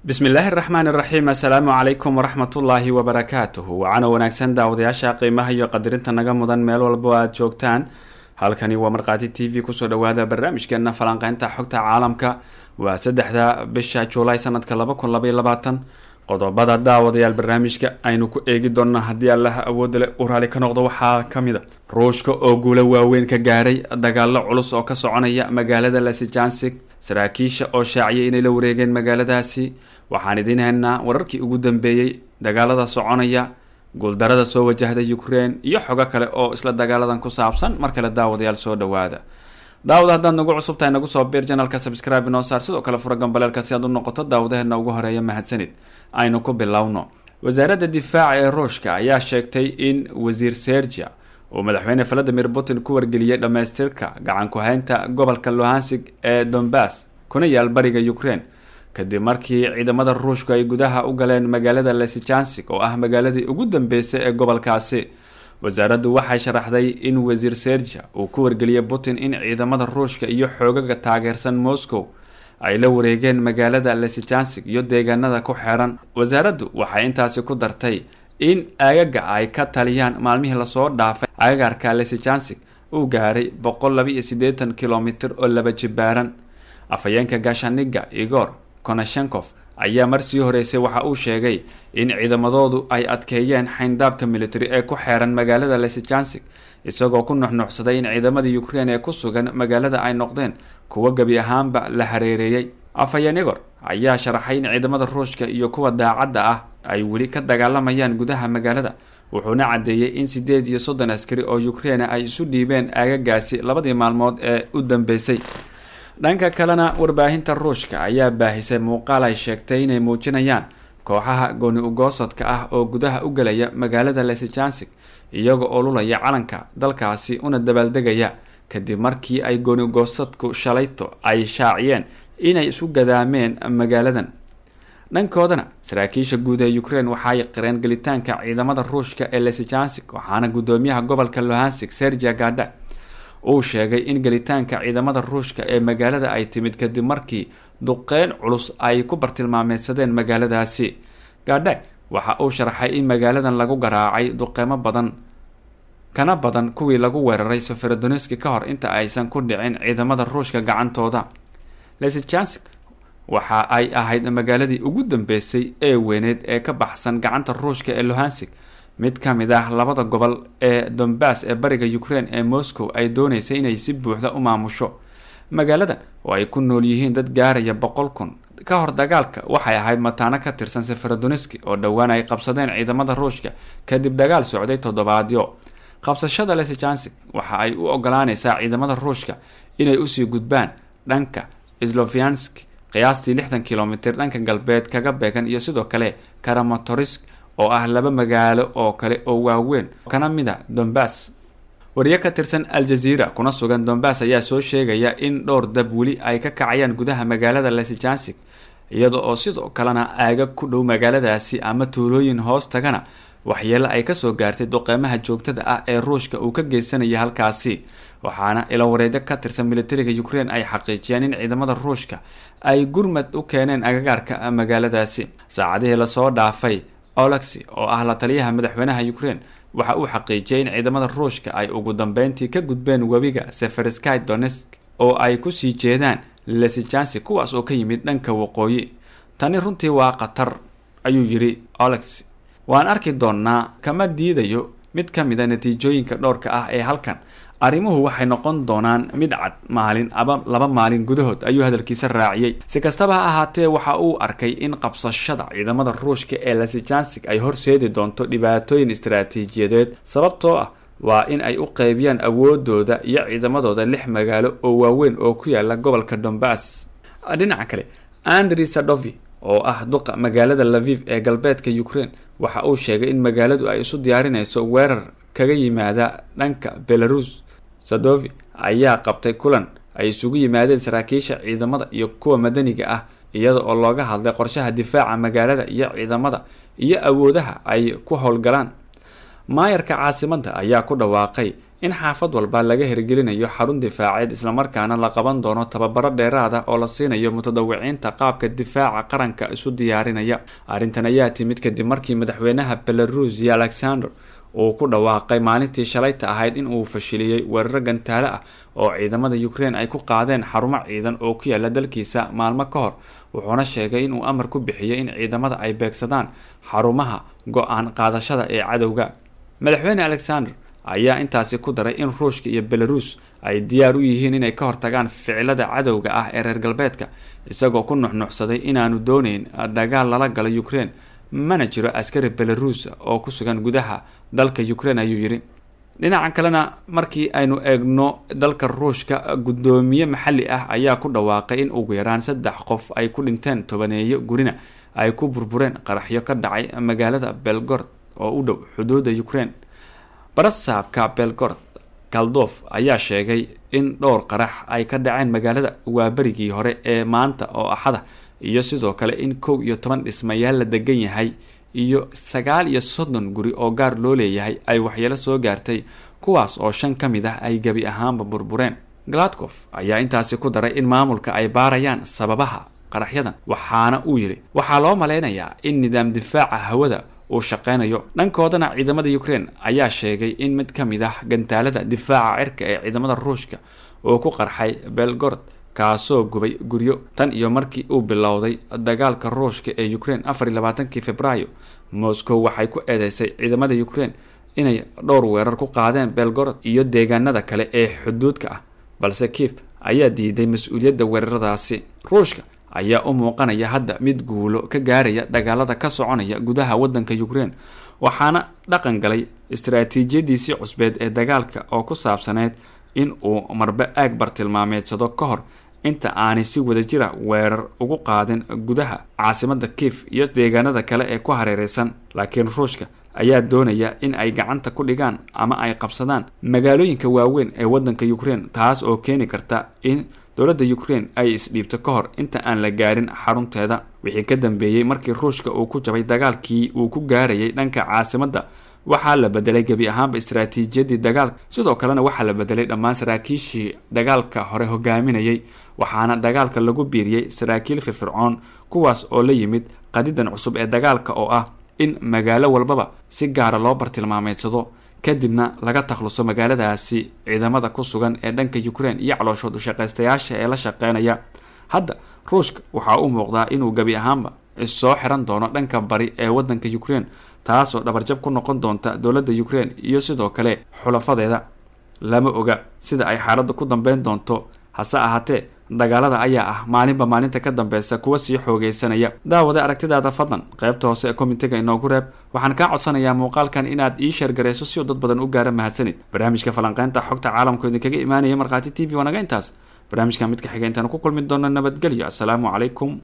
bismillaahi raxmaani raxiim assalaamu calaykum waraxmatullaahi wabarakaatuhu wacana wanaagsan daawadayaasha qiimaha iyo qadirinta naga mudan meel walbo aad joogtaan halkani waa markhaati t v kusoo dhawaada barnaamijkeena falanqeynta xogta caalamka waa saddexda bisha juulaay sanadka laba kun labaiy labaatan qodobada daawadayaal barnaamijka aynu ku eegi doonaa haddii allaha awoodda leh u raali ka noqdo waxaa ka mid a ruushka oo guulo waaweyn ka gaaray dagaalo culus oo ka soconaya magaalada lasijansig saraakiisha oo shaaciyay inay la wareegeen magaaladaasi waxaan idiin haynaa wararkii ugu dambeeyey dagaalada soconaya guuldarada soo wajahda ukraine iyo xogo kale oo isla dagaaladan ku saabsan mar kale daawadayaal soo dhawaada daawad haddaad nagu cusub tahay nagu soo biir janalka subscribe inoo saar sidoo kale fura gambaleelka si aad u noqoto daawadaheena ugu horeeya mahadsanid aynu ku bilowno wasaaradda difaaca ee ruushka ayaa sheegtay in wasiir sergia uu madaxweyne valadimir putin ku wargeliyey dhammaystirka gacan ku-haynta gobolka lohansig ee donbass kuna yaal bariga ukraine kadib markii ciidamada ruushku ay gudaha u galeen magaalada lesijansig oo ah magaaladii ugu dambeysay ee gobolkaasi wasaaraddu waxay sharaxday in wasiir sergia uu ku wargeliyey putin in ciidamada ruushka iyo xoogaga taageersan moscow ay la wareegeen magaalada lesijansig iyo deegaanada ku xeeran wasaaraddu waxay intaasi ku dartay in aagaga ay ka taliyaan maalmihii lasoo dhaafay agagaarka lesijansig uu gaaray boqol laba iyo siddeetan kilomitir oo laba jibaaran afhayeenka gaashaniga igor konashenkof ayaa marsii horeysay waxa uu sheegay in ciidamadoodu ay adkeeyeen xayndaabka military ee ku xeeran magaalada lesijansig isagoo ku nuxnuxsaday in ciidamadii ukraine ee ku sugan magaalada ay noqdeen kuwo gebi ahaanba la hareereeyey afhayeen igor ayaa sharaxay in ciidamada ruushka iyo kuwa daacadda ah ay weli ka dagaalamayaan gudaha magaalada wuxuuna caddeeyey in siddeed iyo soddon askari oo ukraine ay isu dhiibeen aagagaasi labadii maalmood ee u dambeysay dhanka kalena warbaahinta ruushka ayaa baahisay muuqaal ay sheegtay inay muujinayaan kooxaha gooni ugoosadka ah oo gudaha u gelaya magaalada lesijansig iyaga oo lulaya calanka dalkaasi una dabaaldegaya kadib markii ay gooni ugoosadku shalayto ay shaaciyeen inay isu gadaameen magaaladan dhankoodana saraakiisha guud ee ukraine waxaay qireen gelitaanka ciidamada ruushka ee lesijansig waxaana guddoomiyaha gobolka lohansig sergia gada uu sheegay in gelitaanka ciidamada ruushka ee magaalada ay timid kadib markii duqeyn culus ay ku bartilmaameysadeen magaaladaasi gaadha waxa uu sharaxay in magaaladan lagu garaacay duqeymo badan kana badan kuwii lagu weeraray safarodoniski ka hor inta aysan ku dhicin ciidamada ruushka gacantooda lesijansig waxa ay ahayd magaaladii ugu dambeysay ee weyneed ee ka baxsan gacanta ruushka ee lohansig mid ka mid ah labada gobol ee donbass ee bariga ukraine ee moscow ay dooneysay inay si buuxda u maamusho magaaladan oo ay ku nool yihiin dad gaaraya boqol kun ka hor dagaalka waxay ahayd mataano ka tirsan sefarodoniski oo dhowaan ay qabsadeen ciidamada ruushka kadib dagaal socday toddobaadyo qabsashada lesijansig waxa ay u ogolaaneysaa ciidamada ruushka inay usii gudbaan dhanka sloviansk qiyaastii lixdan kilomitir dhanka galbeed kaga beegan iyo sidoo kale karamatorisk oo ah laba magaalo oo kale oo waaweyn kana mid a donbass wariye ka tirsan al-jazeera kuna sugan donbass ayaa soo sheegaya in dhowr dab weli ay ka kacayaan gudaha magaalada lesijansig iyada oo sidoo kalena aaga ku dhow magaaladaasi ama tuulooyin hoos tagana waxyeelo ay kasoo gaartay duqeymaha joogtada ah ee ruushka uu ka geysanaya halkaasi waxaana ilawareedyo ka tirsan militariga ukraine ay xaqiijiyeen in ciidamada ruushka ay gurmad u keeneen agagaarka magaaladaasi saacadihii lasoo dhaafay olexi oo ah la taliyaha madaxweynaha ukraine waxa uu xaqiijiyay in ciidamada ruushka ay ugu dambeyntii ka gudbeen webiga sefersky donesk oo ay kusii jeedaan lesijansi kuwaas oo ka yimid dhanka waqooyi tani runtii waa khatar ayuu yidhi olex waan arki doonnaa kama diidayo mid ka mid a natiijooyinka dhowrka ah ee halkan arrimuhu waxay noqon doonaan mid cad maalin aba laba maalin gudahood ayuu hadalkiisa raaciyey si kastaba ha ahaatee waxa uu arkay in qabsashada ciidamada ruushka ee lesijansig ay horseedi doonto dhibaatooyin istaraatiijiyadeed sababtoo ah waa in ay u qeybiyaan awoodooda iyo ciidamadooda lix magaalo oo waaweyn oo ku yaala gobolka donbass dhinaca kale andri sadovi oo ah duqa magaalada laviv ee galbeedka ukraine waxa uu sheegay in magaaladu ay isu diyaarinayso weerar kaga yimaada dhanka belarus sadovi ayaa qabtay kulan ay isugu yimaadeen saraakiisha ciidamada iyo kuwa madaniga ah iyada oo looga hadlay qorshaha difaaca magaalada iyo ciidamada iyo awoodaha ay ku howlgalaan maayarka caasimadda ayaa ku dhawaaqay in xaafad walba laga hirgelinayo xarun difaaceed islamarkaana la qaban doono tababaro dheeraada oo la siinayo mutadawiciinta qaabka difaaca qaranka isu diyaarinaya arrintan ayaa timid kadib markii madaxweynaha belarusia alexander uu ku dhawaaqay maalintii shalayta ahayd in uu fashiliyey weeraro gantaale ah oo ciidamada ukraine ay ku qaadeen xarumo ciidan oo ku yaala dalkiisa maalmo ka hor wuxuuna sheegay inuu amar ku bixiyay in ciidamada ay beegsadaan xarumaha go-aan qaadashada ee cadowga madaxweyne alexander ayaa intaasi ku daray in ruushka iyo belarus ay diyaar u yihiin inay ka hortagaan ficilada cadowga ah ee reer galbeedka isagoo ku nuxnuxsaday inaanu dooneyn dagaal lala galo ukraine mana jiro askari belarus oo ku sugan gudaha dalka ukraine ayuu yidhi dhinaca kalena markii aynu eegno dalka ruushka guddoomiye maxalli ah ayaa ku dhawaaqay in ugu yaraan saddex qof ay ku dhinteen tobaneeyo gurina ay ku burbureen qaraxyo ka dhacay magaalada belgord oo u dhow xuduudda ukraine barasaabka belgord kaldof ayaa sheegay in dhowr qarax ay ka dhaceen magaalada waaberigii hore ee maanta oo axada iyo sidoo kale in kow iyo toban dhismayaal la degan yahay iyo sagaal iyo soddon guri oo gaar loo leeyahay ay waxyeelo soo gaartay kuwaas oo shan ka mid ah ay gebi ahaanba burbureen gladkof ayaa intaasi ku daray in maamulka ay baarayaan sababaha qaraxyadan waxaana uu yidhi waxaa loo maleynayaa in nidaam difaaca hawada uu shaqeynayo dhankoodana ciidamada ukraine ayaa sheegay in mid ka mid ah gantaalada difaaca cirka ee ciidamada ruushka uu ku qarxay belgord kaasoo gubay guryo tan iyo markii uu bilowday dagaalka ruushka ee ukraine afar iyo labaatankii februaayo moscow waxay ku eedeysay ciidamada ukraine inay dhowr weerar ku qaadeen belgorod iyo deegaanada kale ee xuduudka ah balse kief ayaa diiday mas-uuliyadda weeraradaasi ruushka ayaa u muuqanaya hadda mid guulo ka gaaraya dagaalada ka soconaya gudaha wadanka ukraine waxaana dhaqan galay istaraatiijiyadiisii cusbeed ee dagaalka oo ku saabsaneyd in uu marbe aag bartilmaameedsado ka hor inta aanay si wadajira weerar ugu qaadin gudaha caasimada kief iyo deegaanada kale ee ku hareereysan laakiin ruushka ayaa doonaya in ay gacanta ku dhigaan ama ay qabsadaan magaalooyinka waaweyn ee wadanka ukraine taas oo keeni karta in dowladda ukraine ay isdhiibto ka hor inta aan la gaarin xarunteeda wixii ka dambeeyey markii ruushka uu ku jabay dagaalkii uu ku gaarayay dhanka caasimadda waxaa la bedelay gebi ahaanba istaraatiijiyadii dagaalka sidoo kalena waxaa la bedelay dhammaan saraakiishii dagaalka hore hogaaminayay waxaana dagaalka lagu biiriyey saraakiil firfircoon kuwaas oo la yimid qadidan cusub ee dagaalka oo ah in magaalo walbaba si gaara loo bartilmaameedsado kadibna laga takhluso magaaladaasi ciidamada ku sugan ee dhanka ukraine iyo calooshood ushaqaystayaasha ee la shaqeynaya hadda ruushka waxaa u muuqdaa inuu gebi ahaanba issoo xiran doono dhanka bari ee wadanka ukraine taasoo dhabarjab ku noqon doonta dowladda ukraine iyo sidoo kale xulafadeeda lama oga sida ay xaaladda ku dambeyn doonto hase ahaatee dagaalada ayaa ah maalinba maalinta ka dambeysa kuwa sii xoogeysanaya daawada aragtidaada fadlan qaybta hoose ee komitiga inoogu reeb waxaan kaa codsanayaa muuqaalkan inaad ii sheergarayso si uu dad badan u gaara mahadsanid barnaamijka falanqeynta xogta caalamku idinkaga imaanaya markhaati t v waanaga intaas barnaamijka midka xiga intaanu ku kulmi doono nabadgelyo assalaamu calaykum